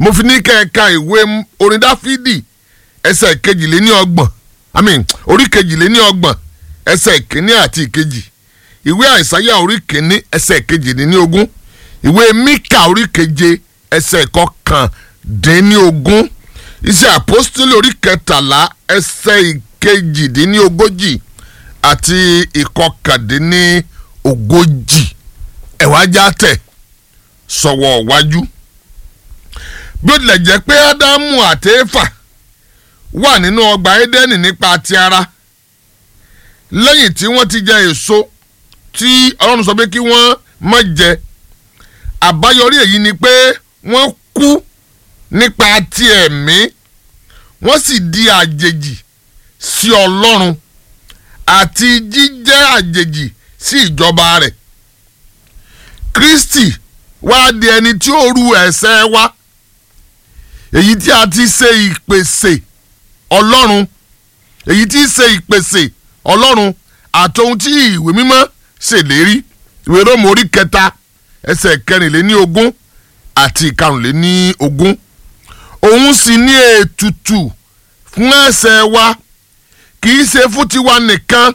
mo fi ní kẹ́ẹ̀ka ìwé orin dáfídì ẹsẹ̀ kejìléní ọgbọ̀n i mean orí kejìléní ọgbọ̀n ẹsẹ̀ kínní àti ìkejì ìwé àìsáyà orí kínní ẹsẹ̀ kejìléní ogún ìwé míkà orí keje ẹsẹ̀ kọkàndínní ogún iṣẹ́ àpọ́sítélì orí kẹtàlá ẹsẹ̀ ìkejìdínní ogójì àti ìkọkàndínní ogójì ẹ̀wájá tẹ̀ sọ̀wọ́ wájú bí ó tilẹ̀ jẹ́ pé ádámù àti éfà wà nínú ọgbà édẹ́nì nípa ti ara lẹ́yìn tí wọ́n ti jẹ èso tí ọlọ́run sọ pé kí wọ́n má jẹ àbáyọrí èyí ni pé wọ́n kú nípa ti ẹ̀mí wọ́n sì di àjèjì sí ọlọ́run àti jíjẹ́ àjèjì sí ìjọba rẹ̀ kristi wá di ẹni tí ó ru ẹ̀ṣẹ̀ wa èyí tí a ti ṣe ìpèsè ọlọ́run èyí tí ṣe ìpèsè ọlọ́run àti ohun tí ìwé mímọ́ ṣèlérí ìwé róòmù orí kẹta ẹsẹ̀ kẹrìnléní ogún àti ìkarùnléní ogún òun sì ní ètùtù fún ẹ̀ṣẹ̀ wa kì í ṣe fún tiwa nìkan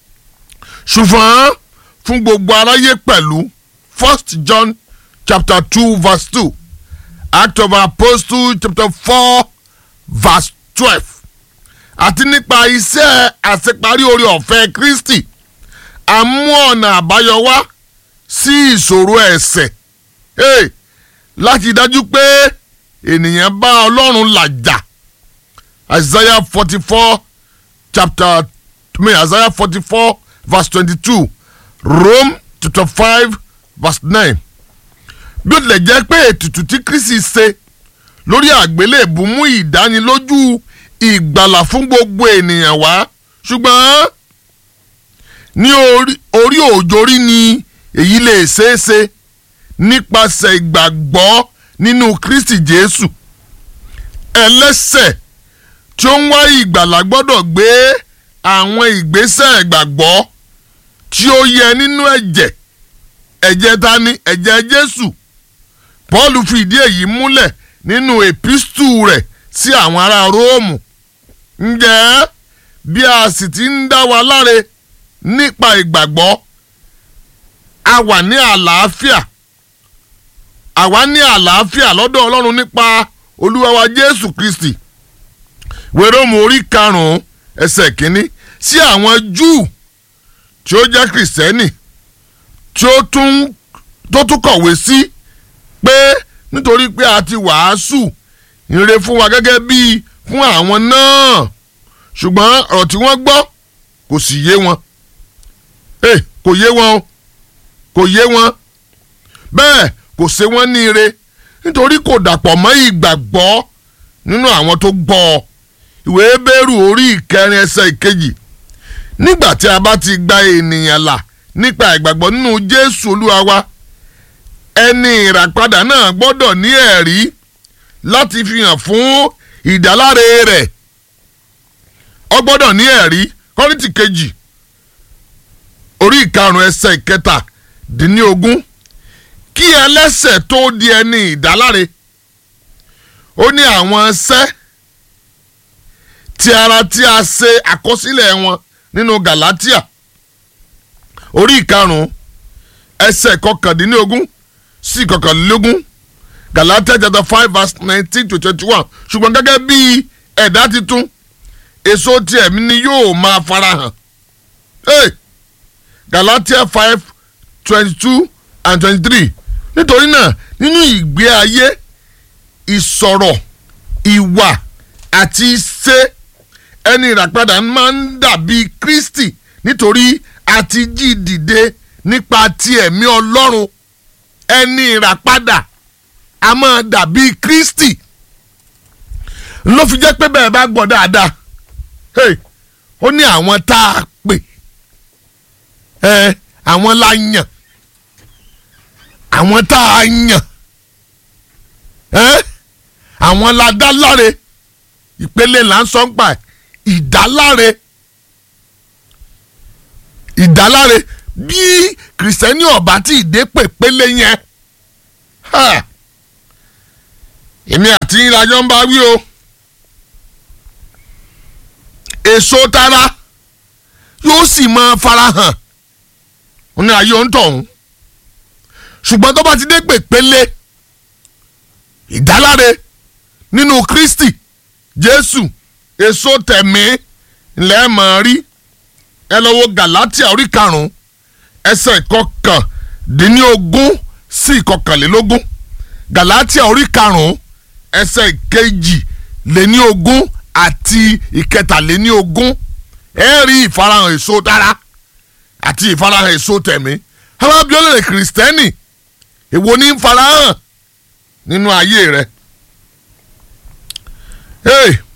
ṣùgbọ́n fún gbogbo aráyé pẹ̀lú first john chapter two verse two act of apostle chapter four verse twelve àti nípa iṣẹ́ àṣeparí orí ọ̀fẹ́ kristi a mú ọ̀nà àbáyọ wá sí ìṣòro ẹ̀ṣẹ̀ hey, láti dájú pé ènìyàn bá ọlọ́run làjà isaiah forty four chapter I mean, isaiah forty four verse twenty two rome chapter five verse nine bí ó tilẹ̀ jẹ́ pé ètùtù tí kristi ṣe lórí àgbélébù mú ìdánilójú ìgbàlà fún gbogbo ènìyàn wá ṣùgbọ́n ní orí òjòrí ni èyí lè ṣeé ṣe nípasẹ̀ ìgbàgbọ́ nínú kristi jésù ẹlẹ́sẹ̀ tí ó ń wá ìgbàlà gbọ́dọ̀ gbé àwọn ìgbésẹ̀ ìgbàgbọ́ tí ó yẹ nínú ẹ̀jẹ̀ ẹ̀jẹ̀ tani ẹ̀jẹ̀ jésù paul fi ìdí èyí múlẹ̀ nínú epistu rẹ̀ sí àwọn ará róòmù ǹjẹ́ bí a sì ti ń dá wa láre nípa ìgbàgbọ́ a wà ní àlàáfíà àwa ní àlàáfíà lọ́dọ̀ ọlọ́run nípa olúwa wa jésù kristi wérómù orí karùn-ún ẹsẹ̀ kínní sí àwọn júù tí ó jẹ́ kìrìsìtẹ́nì tí ó tún tó tún kọ̀wé sí pé nítorí pé a ti wàásù ìre fún wa gẹ́gẹ́ bíi fún àwọn náà ṣùgbọ́n ọ̀rọ̀ tí wọ́n gbọ́ kò sì yé wọn ẹ kò yé wọn o kò yé wọn bẹ́ẹ̀ kò ṣe wọ́n ní ire nítorí kò dàpọ̀ mọ́ ìgbàgbọ́ nínú àwọn tó gbọ́ ọ ìwé bẹ́rù orí ìkẹrin ẹsẹ̀ ìkejì nígbà tí a bá ti gba ènìyàn là nípa ìgbàgbọ́ nínú jésù olúwa wa ẹni ìràpadà náà gbọ́dọ̀ ní ẹ̀rí láti fi hàn fún ìdáláre rẹ̀ ọ gbọ́dọ̀ ní ẹ̀rí kọ́rìtì kejì orí ìkarùn ẹsẹ̀ ìkẹta dín ní ogún kí ẹlẹ́sẹ̀ tó di ẹni ìdáláre ó ní àwọn ṣẹ́ ti ara tí a ṣe àkọsílẹ̀ wọn nínú galatia orí ìkarùn ẹsẹ̀ kọkàndínlógún sí kọkànlélógún galatia chapter five verse nineteen to twenty-one ṣùgbọ́n gẹ́gẹ́ bí ẹ̀dá titun èso tí ẹ̀mí ni yóò máa farahàn hey! galatia five twenty-two and twenty-three nítorí náà nínú ìgbé ayé ìsọ̀rọ̀ ìwà àti iṣẹ́ ẹni ìràpadà máa ń dàbí kristi nítorí a ti jí dìde nípa ti ẹ̀mí ọlọ́run ẹni ìràpadà a máa dàbí kristi ló fi jẹ́ pé bẹ́ẹ̀ bá gbọ́ dáadáa hey, ó ní àwọn tá a pè ẹ àwọn la yàn àwọn tá a yàn ẹ àwọn la dá láre ìpele là ń sọ ń pa ìdáláre ìdáláre bí kìrìsìtẹ́nì ọ̀bá tí ìdè pèpele yẹn èmi àti yín la jọ ń bá wí o èso tara yóò sì máa farahàn ó ní ayé òǹtọ̀hún ṣùgbọ́n tó bá ti dé pèpele ìdáláre nínú Kristi Jésù èso tẹ̀mí ńlẹ́ máa rí ẹ lọ wo Galatia orí karùn-ún ẹsẹ̀ ìkọkàndínlógún sí ìkọkànlélógún Galatia orí karùn-ún ẹsẹ̀ ìkejìléníogún àti ìkẹtàléníogún ẹ rí ìfarahàn èso dára àti ìfarahàn èso tẹ̀mí àwọn abiọ́lẹ̀ kìrìsìtẹ́nì èwo ní ń farahàn nínú ayé rẹ. Hey,